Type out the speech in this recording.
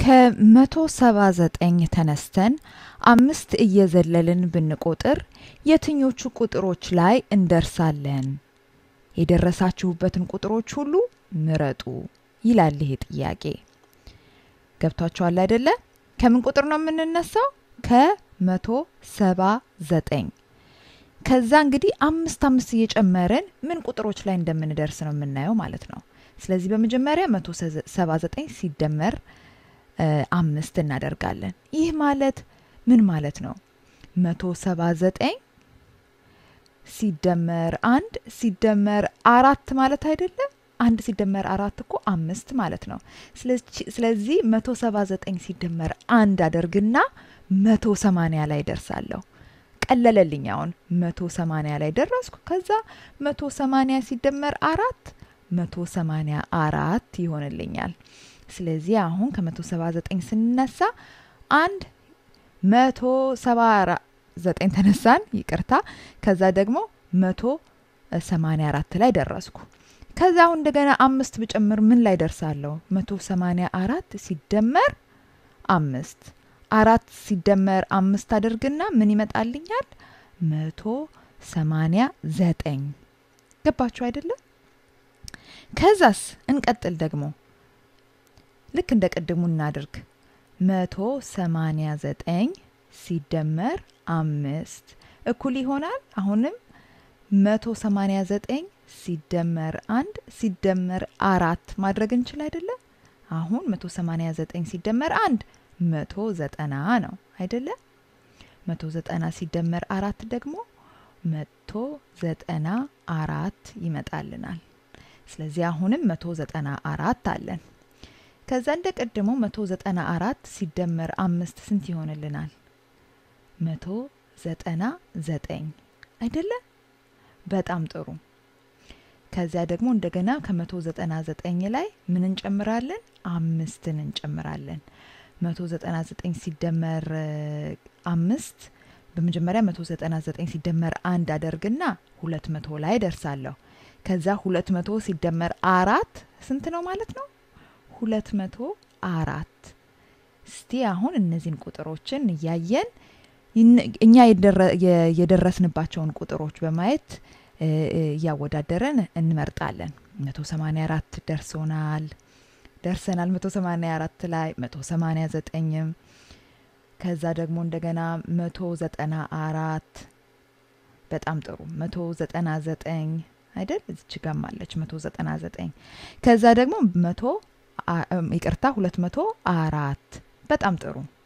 ከመቶ ሰባ ዘጠኝ ተነስተን አምስት እየዘለልን ብንቆጥር የትኞቹ ቁጥሮች ላይ እንደርሳለን? የደረሳችሁበትን ቁጥሮች ሁሉ ምረጡ ይላል ይሄ ጥያቄ። ገብቷችኋል አይደለ? ከምን ቁጥር ነው የምንነሳው? ከመቶ ሰባ ዘጠኝ ከዛ እንግዲህ አምስት አምስት እየጨመርን ምን ቁጥሮች ላይ እንደምንደርስ ነው የምናየው ማለት ነው። ስለዚህ በመጀመሪያ መቶ ሰባ ዘጠኝ ሲደመር አምስት እናደርጋለን። ይህ ማለት ምን ማለት ነው? መቶ ሰባ ዘጠኝ ሲደመር አንድ ሲደመር አራት ማለት አይደለም? አንድ ሲደመር አራት እኮ አምስት ማለት ነው። ስለዚህ መቶ ሰባ ዘጠኝ ሲደመር አንድ አደርግና መቶ ሰማንያ ላይ ደርሳለሁ። ቀለለልኝ። አሁን መቶ ሰማንያ ላይ ደረስኩ። ከዛ መቶ ሰማንያ ሲደመር አራት መቶ ሰማንያ አራት ይሆንልኛል። ስለዚህ አሁን ከመቶ ሰባ ዘጠኝ ስንነሳ አንድ መቶ ሰባ ዘጠኝ ተነሳን፣ ይቅርታ። ከዛ ደግሞ መቶ ሰማንያ አራት ላይ ደረስኩ። ከዛ አሁን እንደገና አምስት ብጨምር ምን ላይ ደርሳለሁ? መቶ ሰማንያ አራት ሲደመር አምስት አራት ሲደመር አምስት አድርግና ምን ይመጣልኛል? መቶ ሰማንያ ዘጠኝ ገባችሁ አይደለም? ከዛስ እንቀጥል ደግሞ ልክ እንደ ቅድሙ እናድርግ። መቶ ሰማንያ ዘጠኝ ሲደመር አምስት እኩል ይሆናል። አሁንም መቶ ሰማንያ ዘጠኝ ሲደመር አንድ ሲደመር አራት ማድረግ እንችል አይደለም? አሁን መቶ ሰማንያ ዘጠኝ ሲደመር አንድ መቶ ዘጠና ነው አይደለም? መቶ ዘጠና ሲደመር አራት ደግሞ መቶ ዘጠና አራት ይመጣልናል። ስለዚህ አሁንም መቶ ዘጠና አራት አለን። ከዛ እንደ ቀድሞ መቶ ዘጠና አራት ሲደመር አምስት ስንት ይሆንልናል? መቶ ዘጠና ዘጠኝ አይደለም? በጣም ጥሩ። ከዚያ ደግሞ እንደገና ከመቶ ዘጠና ዘጠኝ ላይ ምን እንጨምራለን? አምስትን እንጨምራለን። መቶ ዘጠና ዘጠኝ ሲደመር አምስት በመጀመሪያ መቶ ዘጠና ዘጠኝ ሲደመር አንድ አደርግና ሁለት መቶ ላይ ደርሳለሁ። ከዛ ሁለት መቶ ሲደመር አራት ስንት ነው ማለት ነው? ሁለት መቶ አራት እስቲ አሁን እነዚህን ቁጥሮችን እያየን እኛ የደረስንባቸውን ቁጥሮች በማየት እያወዳደረን እንመርጣለን። መቶ ሰማንያ አራት ደርሶናል ደርሰናል። መቶ ሰማንያ አራት ላይ መቶ ሰማንያ ዘጠኝም ከዛ ደግሞ እንደገና መቶ ዘጠና አራት በጣም ጥሩ መቶ ዘጠና ዘጠኝ አይደል እዚች ጋም አለች መቶ ዘጠና ዘጠኝ ከዛ ደግሞ መቶ ይቅርታ ሁለት መቶ አራት በጣም ጥሩ